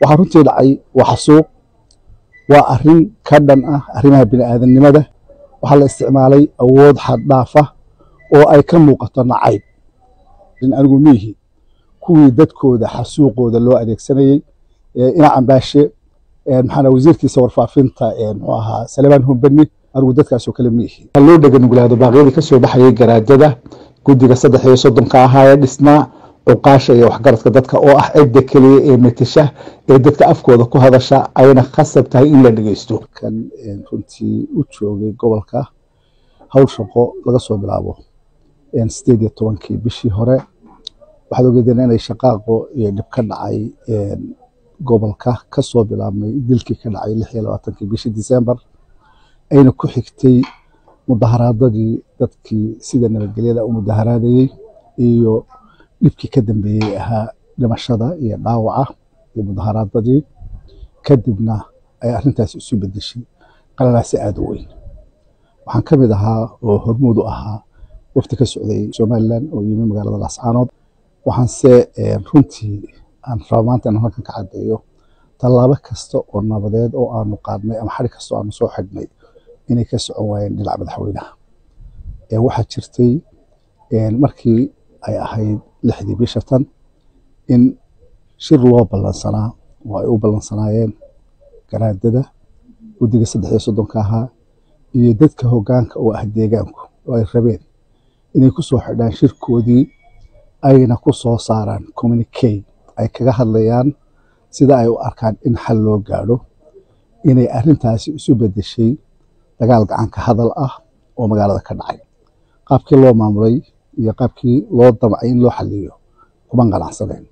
waxaa runtii dhacay waa xasuuq waa arrin ka dhan ah arrimaha bini'aadanimada waxaa la isticmaalay awood xaddhaafa oo ay ka muuqato nacayb in anigu miihi kuwii dadkooda xasuuqooda loo adeegsanayey ina cambaashe maxaa wasiirkiisa warfaafinta muxuu ahaa salemaan humbani anigu dadkaasoo kale miihi loo dheganuglaado baaqyadii kasoo baxayay garaadada guddiga saddex iyo soddonka ahaa ee dhisnaa cuqaasha iyo waxgaradka dadka oo ah cidda keliya ee metasha ee dadka afkooda ku hadasha ayna khasab tahay in la dhegeysto kan runtii u joogay gobolka howl shaqo laga soo bilaabo sideed iyo tobankii bishii hore waxaad ogeedeen inay shaqaaqo iyo dhib ka dhacay gobolka kasoo bilaabmay dilkii ka dhacay lix iyo labaatankii bishii disembar ayna ku xigtay mudaharaadadii dadkii sida nabadgelyada u mudaharaadayey iyo dhibkii ka dambeeyey ahaa dhimashada iyo dhaawaca iyo mudaharaadadii kadibna ay arrintaasi isu bedeshay qalalaasi aada u weyn waxaan ka mid ahaa oo hormuud u ahaa wafdi ka socday somalilan oo yimi magaalada laascaanood waxaanse runtii aan raba maanta inaan halkan ka caddeeyo tallaabo kasta oo nabadeed oo aanu qaadnay ama xari kasta oo aanu soo xidhnay inay ka socon waayeen dhinaca madaxweynaha waxaa jirtay markii ay ahayd lixdii bisha tan in shir loo ballansanaa oo ay u ballansanaayeen garaadada guddiga saddex iyo soddonka ahaa iyo dadka hoggaanka oo ah deegaanku oo ay rabeen inay ku soo xidhaan shirkoodii ayna ku soo saaraan communicate ay kaga hadlayaan sida ay u arkaan in xal loo gaadho inay arrintaasi isu beddeshay dagaal gacanka hadal ah oo magaalada ka dhacay qaabkii loo maamulay iyo qaabkii loo damcay in loo xaliyo kuman qanacsaneen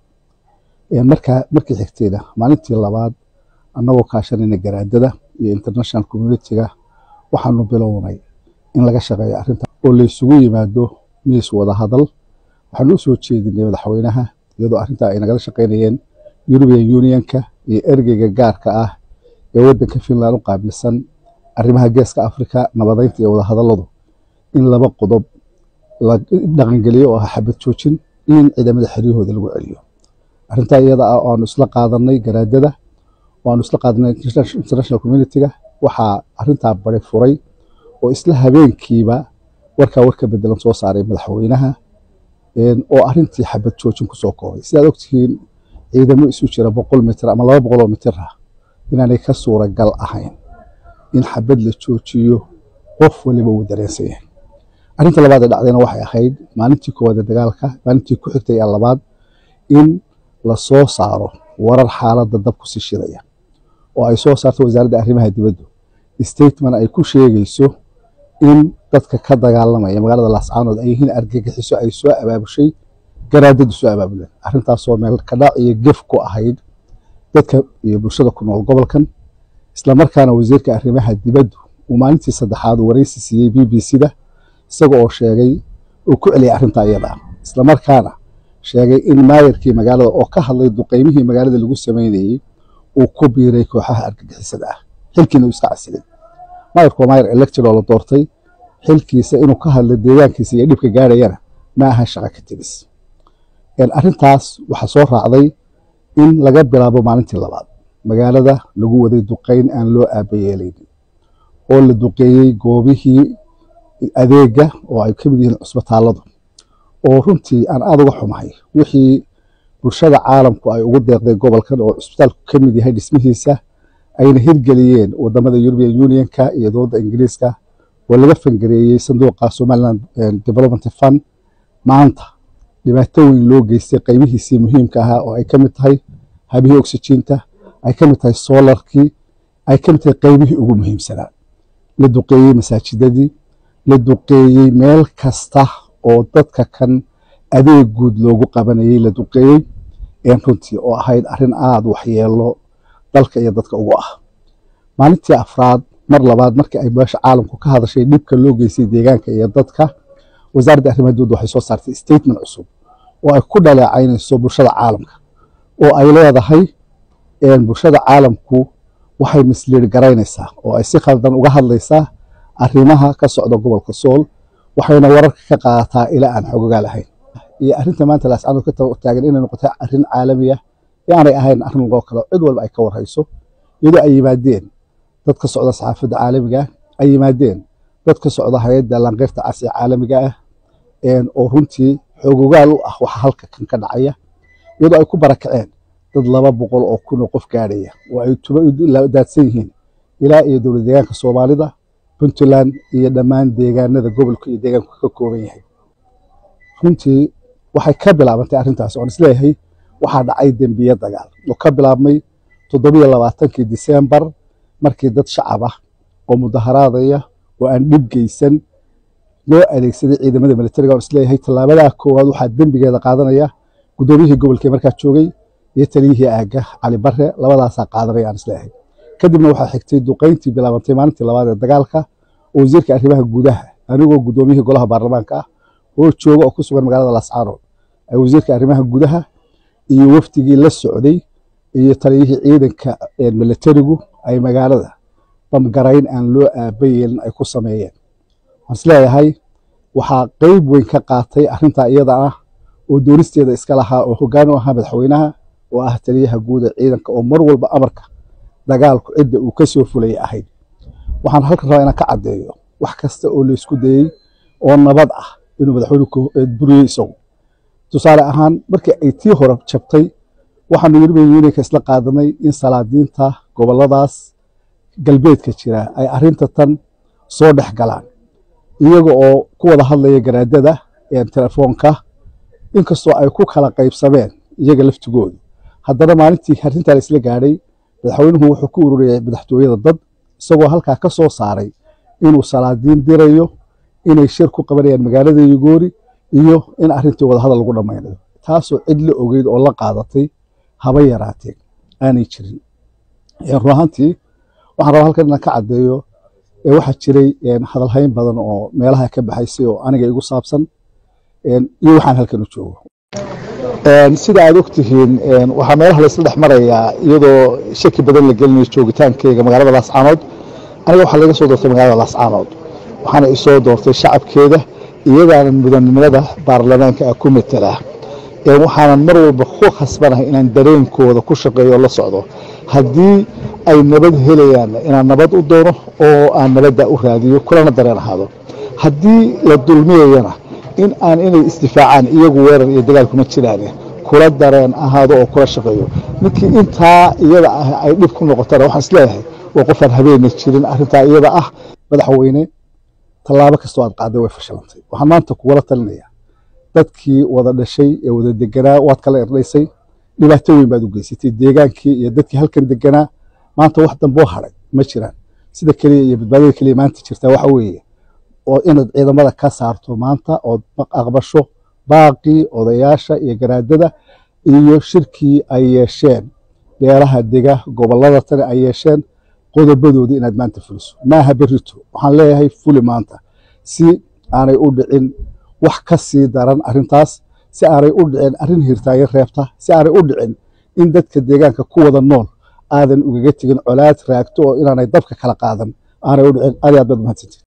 markaa markii xigtayna maalintii labaad annagoo kaashanayna garaadada iyo international communitiga waxaanu bilownay in laga shaqeeyo arrinta oo laysugu yimaado miis wada hadal waxaanu u soo jeedinay madaxweynaha iyadoo arrintaa ay nagala shaqaynayeen european unionka iyo ergeyga gaarka ah ee waddanka finland u qaabilsan arrimaha geeska africa nabadeynta iyo wadahadalladu in laba qodob la dhaqangeliyo oo ah xabad joojin iyo in ciidamada xeryahooda lagu celiyo arrintaa iyada ah oo aanu isla qaadanay garaadada oo aanu isla qaadanay international communitiga waxaa arrintaa bari furay oo isla habeenkiiba warkaa warka bedelan soo saaray madaxweynaha oo arrintii xabad joojin kusoo koobay sidaad ogtihiin ciidamo isu jira boqol mitir ama laba boqol oo mitir ah inaanay ka suuragal ahayn in xabad la joojiyo qof waliba uu dareensan yahay arrinta labaad ee dhacdayna waxay ahayd maalintii koowaad ee dagaalka maalintii ku xigtay ee labaad in la soo saaro warar xaaladda dab ku sii shidaya oo ay soo saarto wasaaradda arrimaha dibaddu statement ay ku sheegayso in dadka ka dagaalamaya magaalada laascaanood ay yihiin argagixiso ay soo abaabushay garaadadu soo abaabuleen arrintaasoo meel kadhac iyo gef ku ahayd dadka iyo bulshada ku nool gobolkan islamarkaana wasiirka arrimaha dibaddu uu maalintii saddexaad waraysi siiyey b b c-da isaga oo sheegay uu ku celiyay arrintaa iyada ah islamarkaana sheegay in maayarkii magaalada oo ka hadlay duqeymihii magaalada lagu sameynayey uu ku biiray kooxaha argagixisada ah xilkiina uu iska casilay maayarku waa maayar elected oo la doortay xilkiisa inuu ka hadlo deegaankiisa iyo dhibka gaadhayana ma aha shaqa ka tegis arrintaas waxaa soo raacday in laga bilaabo maalintii labaad magaalada lagu waday duqeyn aan loo aabayeelaynin oo la duqeeyey goobihii adeega oo ay ka mid yihiin cusbitaalladu oo runtii aan aada uga xumahay wixii bulshada caalamku ay ugu deeqday gobolkan oo cusbitaalku ka mid yahay dhismihiisa ayna hirgeliyeen wadamada european unionka iyo dowladda ingiriiska oo laga fangareeyey sanduuqa somaliland development fund maanta dhibaato weyn loo geystay qaybihiisii muhiimka ahaa oo ay ka mid tahay habihii oxygiinta ay ka mid tahay solarkii ay ka mid tahay qaybihii ugu muhiimsanaa la duqeeyey masaajidadii la duqeeyey meel kasta oo dadka kan adeeg guud loogu qabanayey la duqeeyey runtii oo ahayd arrin aada waxyeelo dalka iyo dadka ugu ah maalintii afraad mar labaad markii ay beesha caalamku ka hadashay dhibka loo geystay deegaanka iyo dadka wasaaradda arrimaha dibadda waxay soo saartay statement cusub oo ay ku dhaleecaynayso bulshada caalamka oo ay leedahay bulshada caalamku waxay misliir garaynaysaa oo ay si khaldan uga hadlaysaa arrimaha ka socda gobolka sool waxayna wararka ka qaadataa ilaa aan xogogaa lahayn iyo arrinta maanta laascaanood ka taagan inay noqotay arrin caalami ah aanay ahayn arrin lagoo kale cid walba ay ka warhayso iyadoo ay yimaadeen dad ka socda saxaafadda caalamiga ah ay yimaadeen dad ka socda hay-adda lanqeyrta cas ee caalamiga ah oo runtii xoogogaal u ah waxa halka kan ka dhacaya iyadoo ay ku barakaceen dad laba boqol oo kun oo qof gaadhaya oo ay tuba daadsan yihiin ilaa iyo dowlad deegaanka soomaalida puntland iyo dhammaan deegaanada gobolka iyo deegaanku ka kooban yahay runtii waxay ka bilaabantay arrintaas oon isleeyahay waxaa dhacay dembiye dagaal oo ka bilaabmay toddobiyo labaatankii disembar markii dad shacab ah oo mudaharaadaya oo aan dhib geysan loo adeegsaday ciidamada militariga oon isleeyahay tallaabadaa koowaad waxaa dembigeeda qaadanaya guddoomiyihii gobolkee markaa joogay iyo taliyihii aagga cali bare labadaasaa qaadanaya aan isleeyahay kadibna waxaa xigtay duqayntii bilaabantay maalintii labaad ee dagaalka oo wasiirka arrimaha gudaha anigoo guddoomiyihii golaha baarlamaanka ah oo jooga oo ku sugan magaalada lascaanood ay wasiirka arrimaha gudaha iyo wafdigii la socday iyo taliyihii ciidanka militarigu ay magaalada bamgarayn aan loo aaba yeelin ay ku sameeyeen waxaan isleeyahay waxaa qeyb weyn ka qaatay arrintaa iyada ah oo doonisteeda iska lahaa oo hoggaan u ahaa madaxweynaha oo ah taliyaha guud ee ciidanka oo mar walba amarka dagaalku cidda uu ka soo fulaya ahayd waxaan halkan rabaa inaan ka caddeeyo wax kasta oo la isku dayey oo nabad ah inuu madaxweynuhu buriyey isagu tusaale ahaan markii ay tii hore jabtay waxaanu yurubin yunika isla qaadanay in salaadiinta goboladaas galbeedka jira ay arrinta tan soo dhex galaan iyaga oo ku wada hadlaya garaadada telefoonka inkastoo ay ku kala qaybsameen iyaga laftigoodu haddana maalintii arrintaa la isla gaadhay madaxweynuhu wuxuu ku ururiyay madaxtooyada dad isagoo halkaa ka soo saaray inuu salaadiin dirayo inay shir ku qabanayaan magaalada yugoori iyo in arrintii wadahadal lagu dhammaynayo taasoo cid la ogeyd oo la qaadatay haba yaraateen aanay jirin run ahaantii waxaan rabaa halkan inaan ka caddeeyo waxaa jiray hadalhayn badan oo meelaha ka baxaysay oo aniga igu saabsan iyo waxaan halkan u joogo sida aad ogtihiin waxaa meelaha laysla dhex marayaa iyadoo shaki badan la gelinayo joogitaankeyga magaalada laascaanood aniga waxaa laga soo doortay magaalada laascaanood waxaana isoo doortay shacabkeeda iyadaana mudanimada baarlamaanka ah ku matela waxaanan mar walba ku khasbanahay inaan dareenkooda ku shaqeeyo oo la socdo haddii ay nabad helayaan inaan nabad u doono oo aan nabadda u raadiyo kulana dareen ahaado haddii la dulmiyayana in aan inay isdifaacaan iyagu weerar iyo dagaal kuma jiraan kula dareen ahaado oo kula shaqeeyo ninkii intaa iyada ah ay dhib ku noqotana waxaan isleeyahay waa qofaan habeena jirin arrintaa iyada ah madaxweyne tallaabo kastoo aad qaaday way fashilantay waxaan maanta kugula talinayaa dadkii wada dhashay ee wada deganaa waad kala erdhaysay dhibaato weyn baad u geysatay deegaankii iyo dadkii halkan deganaa maanta wax damboo hadhay ma jiraan sida keliya iyo badbaadada keliya maanta jirtaa waxa weeye oo inaad ciidamada ka saarto maanta ood aqbasho baaqii odayaasha iyo garaadada iyo shirkii ay yeesheen beelaha dega gobolada tani ay yeesheen qodobadoodii inaad maanta fuliso maaha berito waxaan leeyahay fuli maanta si aanay u dhicin wax ka sii daran arrintaas si aanay u dhicin arrin hirtaayo reebta si aanay u dhicin in dadka deegaanka ku wada nool aadan ugaga tegin colaad raagto oo inaanay dabka kala qaadan aanay u dhicin aad aad baad mahadsantiin